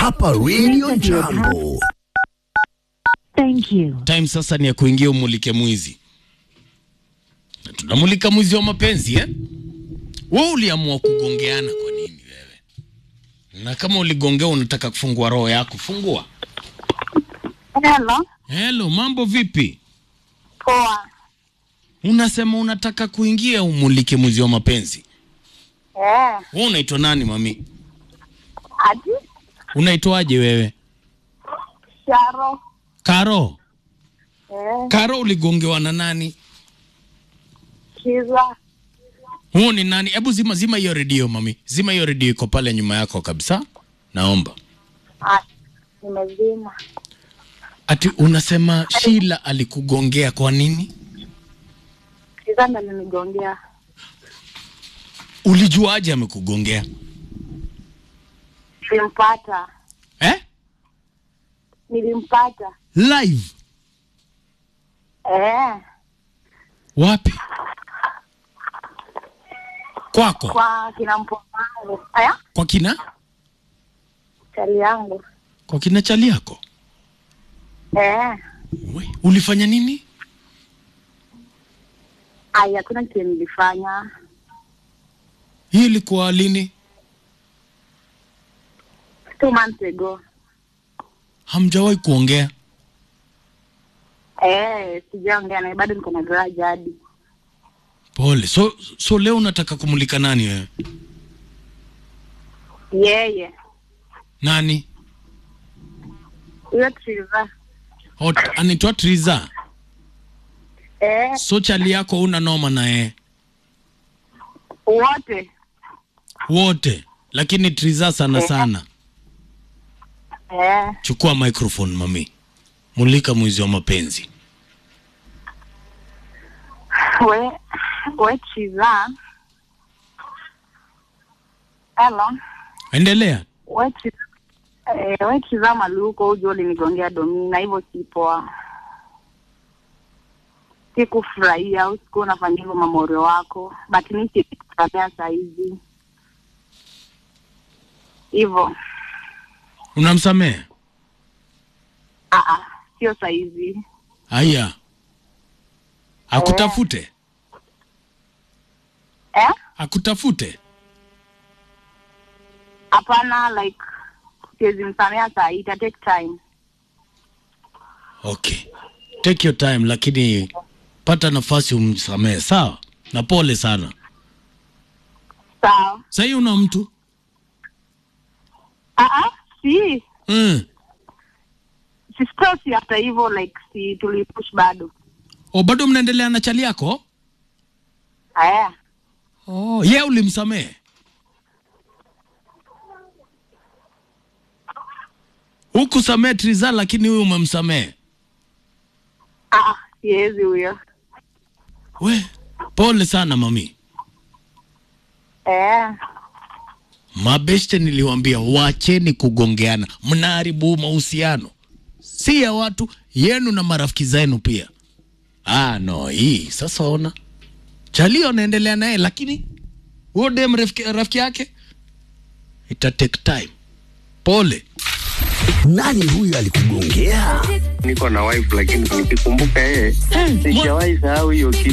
hapa Radio Jambo. Thank you. Time sasa ni ya kuingia umulike mwizi. Na tunamulika mwizi wa mapenzi eh? Wewe uliamua kugongeana kwa nini wewe? Na kama uligongea unataka kufungua roho yako, fungua. Hello. Hello, mambo vipi? Poa. Unasema unataka kuingia umulike mwizi wa mapenzi. Eh, Wewe unaitwa nani mami? ati Unaitwaje wewe? Sharo. Karo. Eh, Karo uligongewa na nani? Kiza. Huo ni nani? Hebu zima zima hiyo redio mami. Zima hiyo redio iko pale nyuma yako kabisa. Naomba. Ah, nimezima. Ati unasema Sheila alikugongea kwa nini? Kiza ndo alinigongea. Ulijuaje amekugongea? Nilimpata. Eh? Nilimpata. Live. Eh, Wapi? Kwako? kwa kina mpomangu. Aya, Kwa kina? chali yangu. Kwa kina chali yako? Eh, We, ulifanya nini? ai, hakuna kitu nilifanya. Hii ilikuwa lini? Two months ago. Hamjawahi kuongea? Eh, sijaongea naye bado niko na grudge hadi. Pole. So so leo unataka kumulika nani wewe? Yeye. Nani? Huyo Triza. Hot, anaitwa Triza. Eh, So chali yako una noma na yeye wote. wote, lakini Triza sana sana. Eh, Chukua microphone mami, mulika mwizi wa mapenzi. we, we Triza. Hello. Endelea. Wechi eh, wechizama luko ujo ulinigongea domina hivyo si poa. Sikufurahia usiku unafanya hivyo mamorio wako, but mi sikufurahia saa hizi hivyo. Unamsamehe? Ah, ah, sio saa hizi. Haya, akutafute Eh? akutafute. Hapana, like siwezi msamea saa hii, ita take time. Okay, take your time, lakini pata nafasi umsamehe, sawa? Na pole sana. Sawa. Sahii una mtu Ah, ah, si mm. si still si hata hivyo like si tulipush bado. O, bado mnaendelea na chali yako? Aya. Oh, ye ulimsamehe? Hukusamehe Triza, lakini huyu umemsamehe. Ah, ah, siwezi huyo. We, pole sana mami. Eh. Mabeste niliwambia wacheni kugongeana, mnaharibu mahusiano, si ya watu yenu na marafiki zenu pia. Ah, no, hii sasa ona Chalio anaendelea naye, lakini huyo dem rafiki, rafiki yake ita take time. Pole. Nani huyu alikugongea? niko na wife lakini nikikumbuka yeye sijawahi sahau hiyo kitu